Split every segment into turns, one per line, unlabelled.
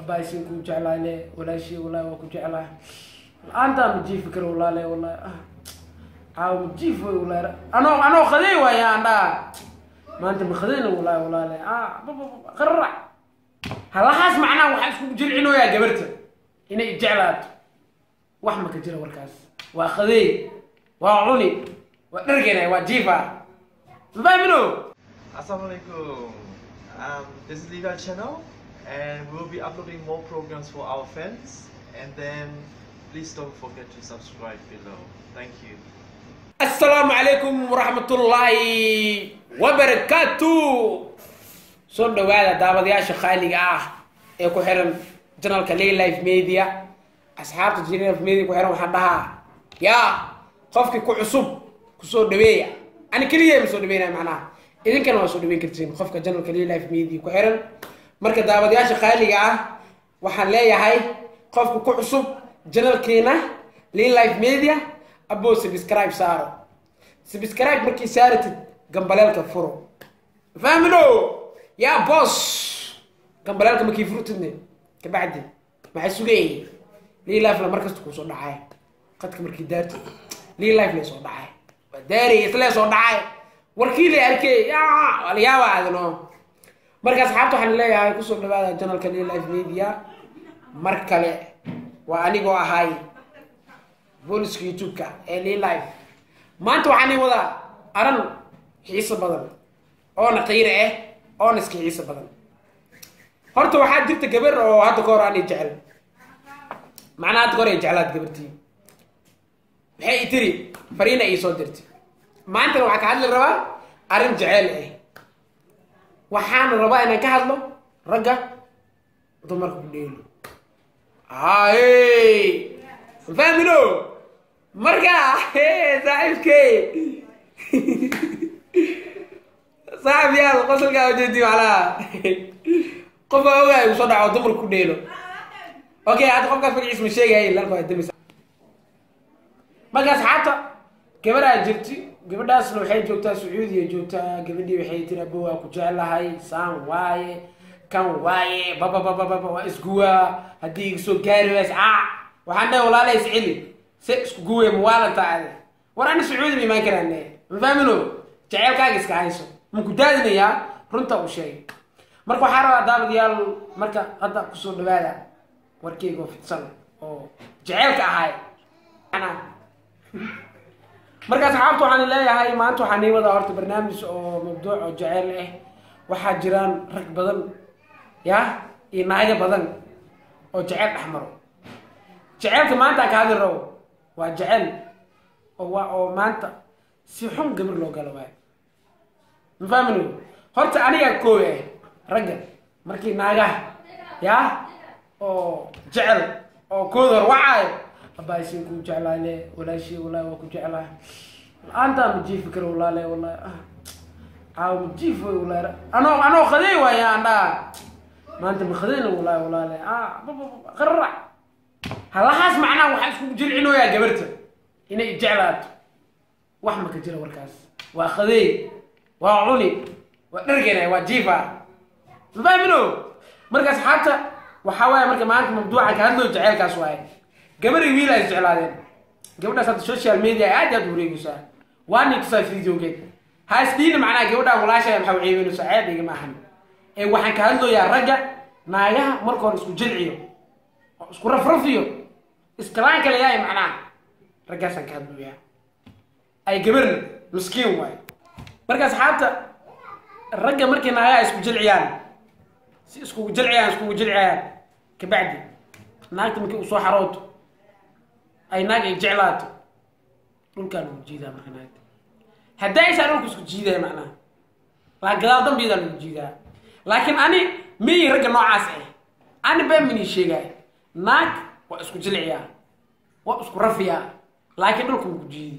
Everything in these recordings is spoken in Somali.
abaasin kuu jeclaay le walaashii wallahi waa ku jeclaa la-aantaa ma jiifi karo walaale wallahi ah caawa ma jiif way wallahi anoo anoo qaday waaya aan dhaha maanta ma qadayna wallahi walaale ah qararac halahaas macnaha waxaa iskugu jilcinooyaa gabarta inay jeclaato wax ma ka jira warkaas waa qadeey waa cuni waa dhargena waa jiifa mafahmino
Assalamualaikum. Um, this is Legal Channel, and we'll be uploading more programs for our fans. And then, please don't forget to subscribe below. Thank you.
asalaamu calaykum waraxmatullaahi wabarakaatu soo dhawaada daawadayaasha qaaliga ah ee ku xiran janalka laylife media asxaabta janalife media ku xiran waxaan dhahaa yaa qofkii ku cusub kusoo dhaweeya ani keliya ma soo dhaweynaya macnaha idinkana waa soo dhaweyn kartiin qofka janalka laylife media ku xiran marka daawadayaasha qaaliga ah waxaan leeyahay qofka ku cusub janalkeena laylife media abo subscribe saaro subscribe markii saaratid gambaleelka furo fahmino yaa boss gambaleelka markii furtidne kabacdi maxay sugayay liilife la markasta kuu soo dhacay qadka markii daartid liilife lay soo dhacay waa daaray islee soo dhacay warkii lay arkay waa la yaaba adino marka asxaabta waxaan leeyahay kusoo dhawaada janalka liilife media mar kale waa anigoo ahay booliska youtube-ka ee lilife maanta waxaan ii wadaa aran xiiso badan oona qiiro ah oona iska xiiso badan horta waxaa jirta gabar oo hadda ka hor aan i jecel macnaa hadda ka hor ay jeclaad gabartii maxay i tiri fariina ii soo dirtay maantana waxaa ka hadli rabaa arrin jeceel ah waxaana rabaa inaan ka hadlo ragga dumarka ku dheelo haye fahmino marka saaxiibkey saaxib yaal qosolkaa ujeedi macnaha qofa ogaay uu soo dhaco dumarka ku dheelo okay hadda qofkaas magaciis ma sheegay lalka damis marka asxaabta gabadhaa jirti gabadhaasna waxay joogtaa sacuudiya joogtaa gabadhii waxay tiri abo waa ku jeclahay saan waaye kan waaye babababababa waa isguwaa haddii iga soo gaari ways aa waxaan dhahay walaalahay isceli se isku guwe mawaalanta ade war ana sacuudi ma imaan karaane ma fahmino jaceylkaaga iska hayso maku daadinayaa runta uu sheegay marka waxaa rabaa daawadayaal marka hadda kusoo dhawaada warkeyga oo fidsan oo jaceylka ahay marka asxaabta waxaan leeyahay maanta waxaan ii wadaa horta barnaamij oo mabduuc oo jaceyl ah waxaa jiraan rag badan ya iyo naago badan oo jaceyl dhex maro jaceylka maanta aan ka hadli rabo waa jecel oo waa oo maanta si xun gabar loo galo waayo ma fahmino horta anigaa kooy ah ragga markii naagaha yaa oo jecel oo kood hor wacaayo abaasin kuu jeclaa le walaashii wallahi waa ku jeclaa la-aantaa ma jiifi karo walaale wallahi ah caawa ma jiif way wallahi anoo anoo qaday waaya aan dhaha maanta ma qadayna wallahi walaale ah qararac halahaas macnaha waxaa iskugu jilcinooyaa gabarta inay jeclaato wax ma ka jira warkaas waa qadeey waa cuni waa dhargena waa jiifa mafahmino marka asxaabta waxaa waaye marka maanta mabduuca ka hadloo jaceylkaas waaye gabaray wiil ay jeclaadeen gabadhaas hadda social media aad aad wareegaysaa waa nin tusaa videogeed ha isdhiina macnaha gabadhaan walaashaya maxaa ceebeynaysa ceeb iga maahan ee waxaan ka hadlooyaa ragga naagaha marka hore isku jilciyo oo isku rafrafiyo iskalaan kale yaay macnaha raggaasaan ka hadlooyaa ay gabarna miskiin waayo marka asxaabta ragga markii naagaha isku jilciyaan si iskugu jilciyaan iskugu jilciyaan kabacdi naagta markii usoo xarooto ay naag ay jeclaato dhulkaa lagu jiidaa marka naagta haddaysaa dhulka isku jiidaya macnaha laa gadaal dambiyadaa lagu jiidaa laakiin ani miyi ragga noocaas ah ani baa mini sheegaay naag waa isku jilciyaa waa isku rafiyaa laakiin dhulka lagu jiidi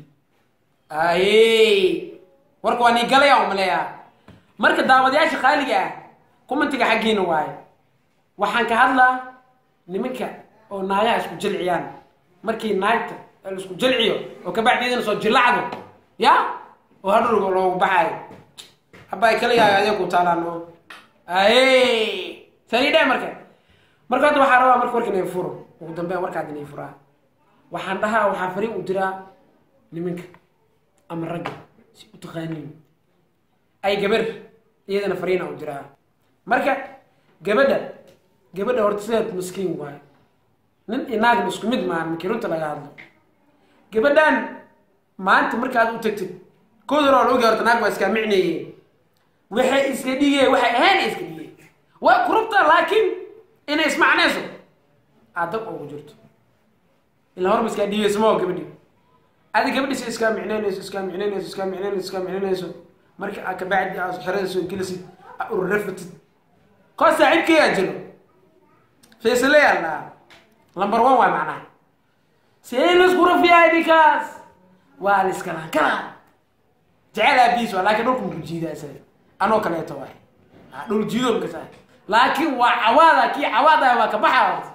aye warka waa nii galaya umaleeyaa marka daawadayaasha qaaliga ah commentiga xaggiina waaye waxaan ka hadlaa nimanka oo naagaha isku jilciyaan markii naagta la isku jilciyo oo kabacdeedana soo jilacdo ya oo hadhowga loogu baxaayo habay kala yahay adeeg ku taalaano aye sani dhe marka marka hadda waxaa rabaa marka warka inay furo ugu dambeyn warkaad inay furaa waxaan dhahaa waxaa fariin u diraa niminka ama ragga si u taqaaniin ay gabar iyadana fariina u diraa marka gabadha gabadha horta sideed maskiin waayo nin inaagna isku mid maahan markii runta laga hadlo gabadhan maanta markaad u tagtid kood hore oo la ogaa horta naag baa iskaa micneeye waxay iska dhigeen waxay ahayn iska dhigeen waa kurubta laakiin inay ismacnayso aad dab ugu jirto ilaa horma iskaa dhigeyso ma oo gabadhi adi gabadhiisa iskaa micneynayso iskaa micneynayso iskaa micneynayso iskaa micneynayso marka aad kabacdi aad xeradiiso gelisid aad ururafatid koo saaxiibkeeyaa jiro faysaleyaa dhahaa number one waa macnaha see laisku rafiyaa idinkaas waa la iska lankalaa jecel aabihiis waa laakiin dhulka muku jiidaa isaga anoo kaleeto waay dhul jiido makasa laakiin waa cawaada kii cawaada waa ka baxa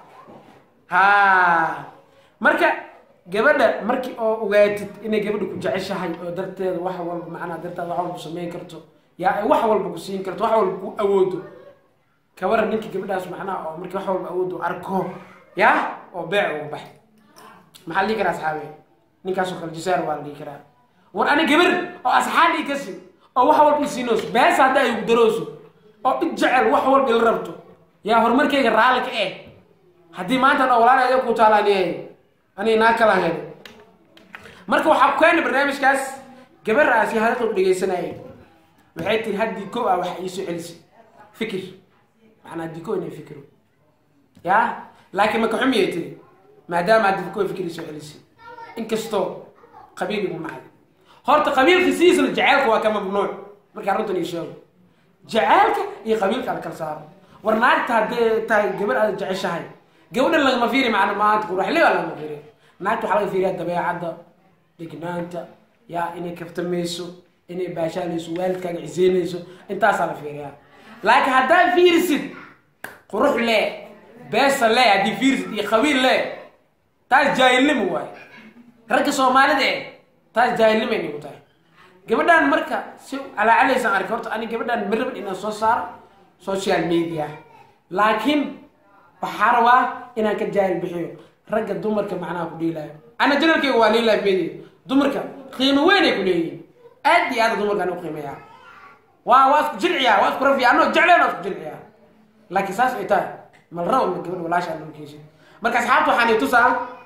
ha marka gabadha markii oo ogaatid inay gabadha ku jeceshahay oo darteeda wax walba macnaha darteeda wax walba samayn karto yaa ay wax walba ku siin karto wax walba ku awoodo kabaran ninkii gabadhaas macnaha oo markii wax walba awoodo arko ya oo beec uga bax maxaa la dhihi karaa asxaabe ninkaasoo kale jisaar waa la dhihi karaa war ani gabar oo asxaab ii kasi oo wax walba isiinooso bees hadda ay darooso oo id jecel wax walba ila rabto yaa horumarkayga raalli ka eh haddii maanta dha walaal ku taalaaniyahay ani naa kala hel marka waxaa ku keena barnaamijkaas gabaraasi hadalka u dhegeysanayay waxay tiri haddii ko ah waxa iisoo celisay fikir macnaa haddii ko inay fikiro ya laakiin maka xumiyay tiri maadaama haddii ko fikir iisoo celisay inkastoo qabiil igu nacday horta qabiilka sidiisna jaceylka waa ka mamnuuc markaa runtan ii sheego jaceylka iyo qabiilka la kala saaro war naagta haddee tahay gabar aad jeceshahay gabadhan lagama fiiri macna maanta quraxle baa lagama fiiriya naagta waxaa laga fiiriyaa dabeecadda dhignaanta yaa inay kaftamayso inay baashaalayso waalidkaaga ciseynayso intaasaa la fiiriyaa laakiin haddaad fiirisid qurux le beesa le haddii fiirisid iyo qabiil le taas jaahilnimo waay ragga soomaalida eh taas jaahilnimo ay nagu tahay gabadhan marka si calaacalaysan arkay horta ani gabadhan marabad inaan soo saaro social media laakiin waxaa rabaa inaan ka jaahil bixiyo ragga dumarka macnaha ku dhiilaayo ana janalkayga waa liilaa media dumarka qiimo weyn ay ku leeyihiin aad iyo aad dumarka aan u qiimeeyaa waa waa isku jilciyaa waa isku rafiya anoo jecleen waa isku jilciyaa laakiin saas ay tahay mal rabo ma gabadha walaasha aan keeshin marka asxaabta waxaan tusaa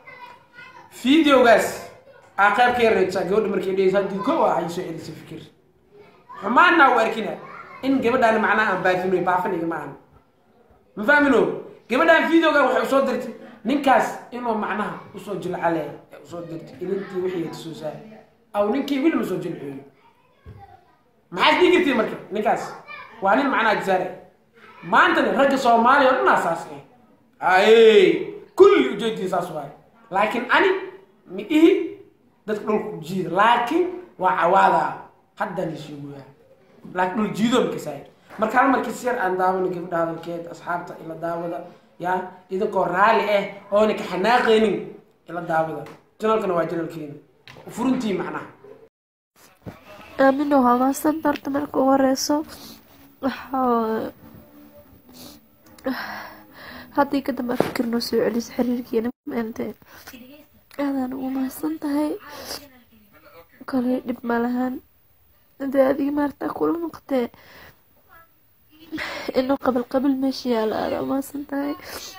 videogaas aa qayb ka yareysaa gabadha markay dhehaysa haddii ko ah ay soo celisay fikir xumaanna u arkina in gabadhaan macnaha aan baafinoy baafiniga ma ahan ma fahmino gabadhaan videoga waxay usoo dirtay ninkaas inuu macnaha usoo jilcale ee usoo dirtay ilintii wixii tusoosaa aw ninkii wili ma soo jilciyo maxaad dhigi kartay marka ninkaas waa nin macnaha jisaare maantana ragga soomaaliya oo dhanaa saas eh aye kulli ujeedii saas waaye laakiin ani ma ihi dadka dhulka ku jiida laakiin waa cawaada haddaan isheegoyaa laakiin dhul jiido makasaay marka hal markii si yar aan daawano gabadha hadalkeed asxaabta ila daawada yaa idinkoo raali ah oona ka xanaaqaynin ila daawada janalkana waa janalkeena furuntii macnaha
aamino hagaasan horta marka ugu horeyso waxaa haddii ka dambe fikir noo soo celiso xiriirkiina maanta aadaan ugu mahadsan tahay kale dhib ma lahan hadee adiga maarta kula noqotee inuu qabil qabil meesha yaalo aadaa umahadsan tahay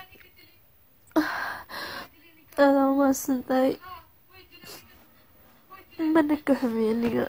aadaa umahadsan tahay mana ka xumiy aniga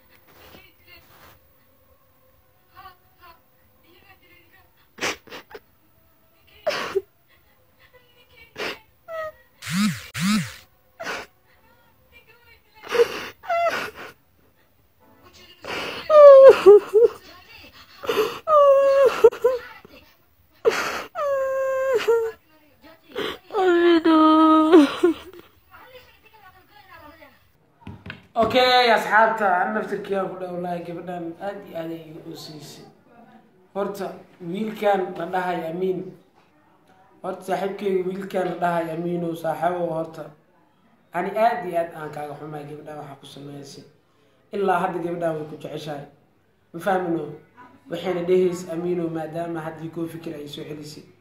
okay asxaabta naftirkiiaan ku dhowlahay gabadhan aada iyo aad ay u siisay horta wiilkan la dhahay amiin horta saaxiibkeyga wiilkan la dhahay amiinow saaxiibow horta ani aada iyo aad aan kaaga xumaay gabadhan waxaa ku sameysay ilaa hadda gabadhan way ku jeceshahay ma fahmino waxayna dhehaysa amiinow maadaama haddii koo fikir ay soo celisay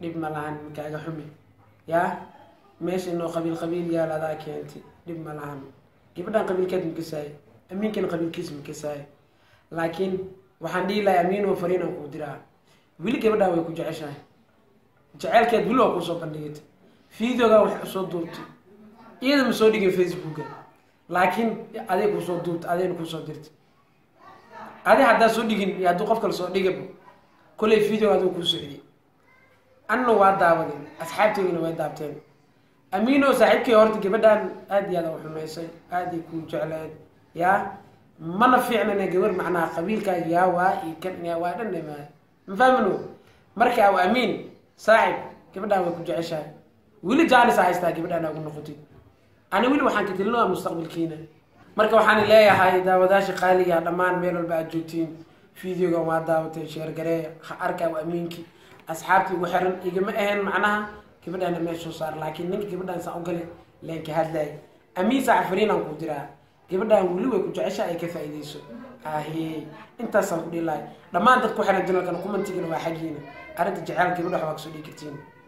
dhib ma lahan kaaga xumi yaa meesha inoo qabiil qabiil yaal adaa keentay dhib ma lahan gabadhan qabiilkeed makasaay amiinkan qabiilkiis makasaay laakiin waxaan dhihi lahay amiin oo fariinaan kuu diraa weli gabadhan way ku jeceshahay jeceelkeed weli waa kuusoo bandhigata videoga wax usoo duubtay iyada ma soo dhigin facebooka laakiin aday kuusoo duubta adayna kuusoo dirta adi haddaa soo dhigin iyo hadduu qof kale soo dhigaba kolley videoga aduu kuu socdiy anna waa daawaday asxaabteydina way daabteen amiino saaxiibkay horta gabadhan aad iyo aad u xumaysay aad ay kuu jecleed yaa mana fiicnana gabar macnaha qabiilkaaga yaa waa iyo kan yaa waa dhan dhamaay ma fahmino marka aw amiin saaxib gabadhan way ku jeceshahay weli jaanis a haystaa gabadhan ugu noqotid ani weli waxaan ka tilinoa mustaqbalkiina marka waxaan leeyahay daawadaasha qaaliga dhammaan meel walba aad joogtiin videogan waa daawatay sheergaree ha arka aw amiinki asxaabtii ugu xiran igama ahayn macnaha gabadhaana meesha soo saar laakiin ninka gabadhan saa u gale leen ka hadlaay amiin saaca fariinaan ku diraa gabadhan weli way ku jecesha ay ka faa'iideyso ahe intaasaan ku dhihi lahay dhammaan dadku xiran janalkan kumantigana waa xaggiina arrinta jeceel gabadha wax waa kasoo dhigi kartiin